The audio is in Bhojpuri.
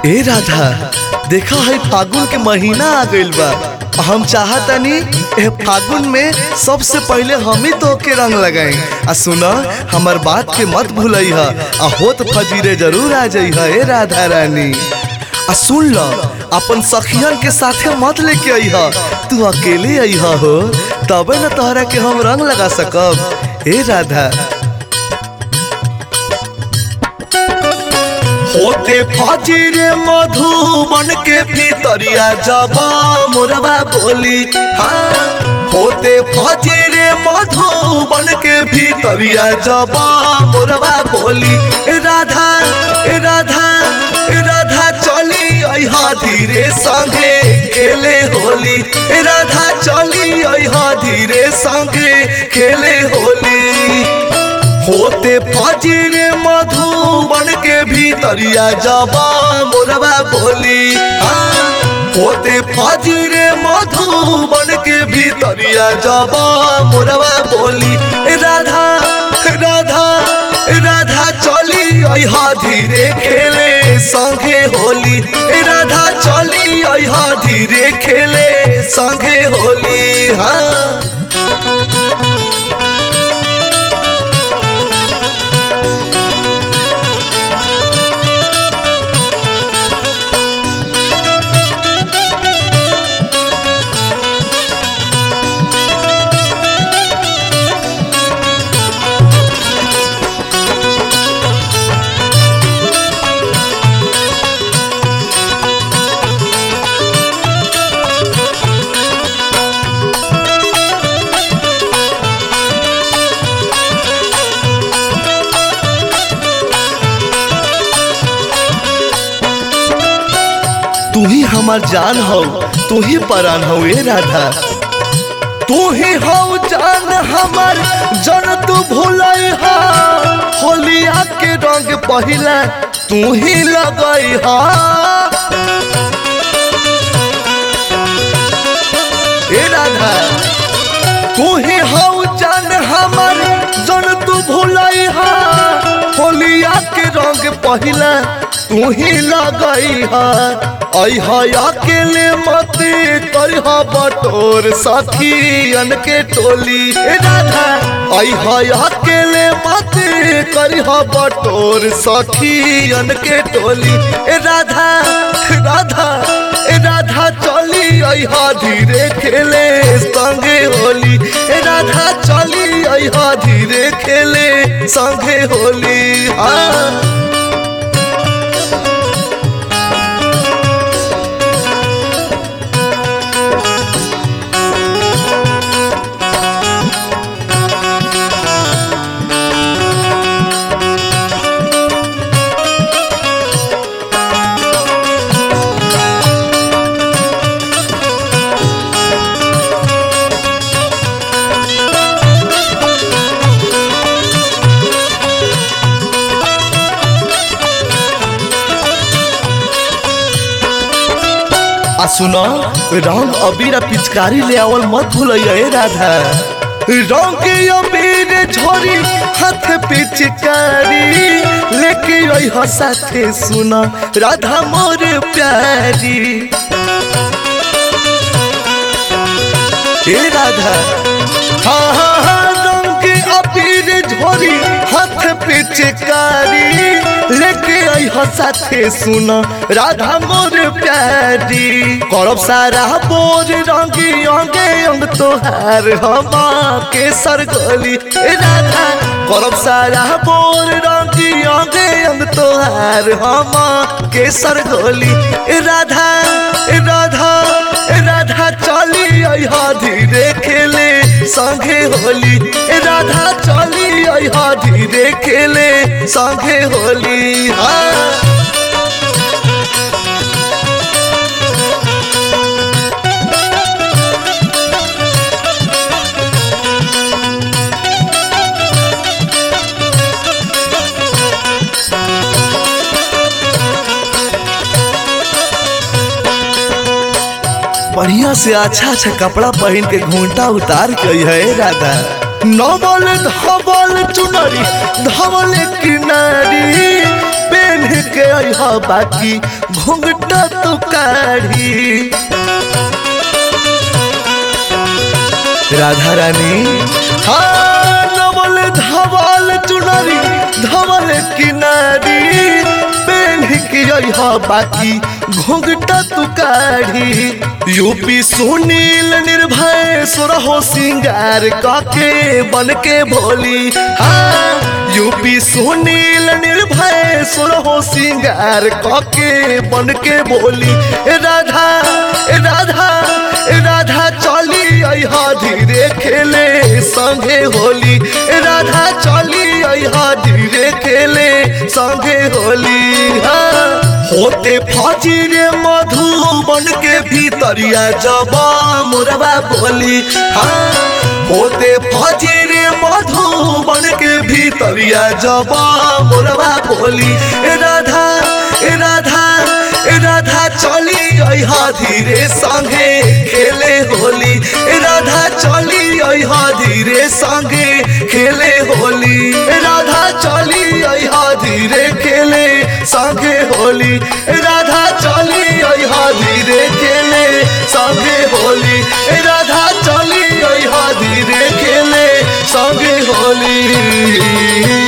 ए राधा देखा है फागुन के महीना आ गइल बा हम चाहतनी ए फागुन में सबसे पहले हम ही तो के रंग लगाई आ सुना हमर बात के मत भूलई ह आ होत फजीरे जरूर आ जई ह ए राधा रानी आ सुन ल अपन सखियन के साथे मत लेके आई ह तू अकेले आई ह हो तबे न तोहरा के हम रंग लगा सकब ए राधा होते फजीरे मधुबन के भीतरिया जब मोरबा बोली हाँ होते फजीरे मधुबन के भीतरिया जब मोरबा बोली ए राधा ए राधा ए राधा चली अहा धीरे संगे खेले होली ए राधा चली अहा धीरे संगे खेले होली होते फजीरे मधुबन के भीतरिया जबा मोरबा बोली हाँ। होते फजीरे मधुबन के भीतरिया जबा मोरबा बोली ए राधा ए राधा ए राधा चली अहा धीरे खेले संगे होली ए राधा चली अहा धीरे खेले संगे होली हाँ तू ही हमार जान हो तू ही परान हो ए राधा तू ही हो जान हमार जन तू भूलई हा होलिया के रंग पहिला तू ही लगई हा ए राधा तू ही हो जान हमार जन तू भूलई हा होलिया के रंग पहिला तू ही लगई हा अहा अकेले मत करिह बटोर सखियन के टोली ए राधा अहा अकेले मत करिह बटोर सखियन के टोली ए राधा राधा ए राधा चली अहा धीरे खेले संगे होली ए राधा चली अहा धीरे खेले संगे होली हाँ आ सुनो रंग अबीर आ पिचकारी ले आवल मत भूलिए ए राधा रंग अबीर झोरी हाथ पिचकारी लेके आई हो साथे सुनो राधा मोर प्यारी ए राधा हाँ हाँ हाँ रंग अबीर झोरी हाथ पिचकारी लेके आई हो साथे सुन राधा मोर प्यारी करब सारा बोर रंगी अंगे अंग तोहार हम के सरगोली ए राधा करब सारा बोर रंगी अंगे अंग तोहार हम के सरगोली ए राधा ए राधा ए राधा चली अहा धीरे खेले संगे होली ए राधा चली अहा धीरे खेले संगे होली हाँ बढ़िया से अच्छा अच्छा कपड़ा पहन के घूंटा उतार के है राधा नवल धवल चुनरी धवल किनारी पेन के अहा बाकी घुंघटा तो काढ़ी राधा रानी हाँ नवल धवल चुनरी धवल किनारी पेन के अहा बाकी घुंघटा तू काढ़ी यूपी सुनील निर्भय सुरहो सिंगार काके बन के भोली हाँ यूपी सुनील निर्भय सुरहो सिंगार काके बन के बोली ए राधा ए राधा ए राधा चली अहा धीरे खेले संगे होली ए राधा चली अहा धीरे खेले संगे होली हाँ होते फाजी रे मधुबन के भीतरिया जबा मुरबा बोली हाँ होते फाजी रे मधुबन के भीतरिया जबा मुरबा बोली ए राधा ए राधा ए राधा चली अहा धीरे संगे खेले होली ए राधा चली अहा धीरे संगे खेले होली ए राधा चली अहा धीरे खेले संगे होली ए राधा चली अहा धीरे खेले संगे होली ए राधा चली अहा धीरे खेले संगे होली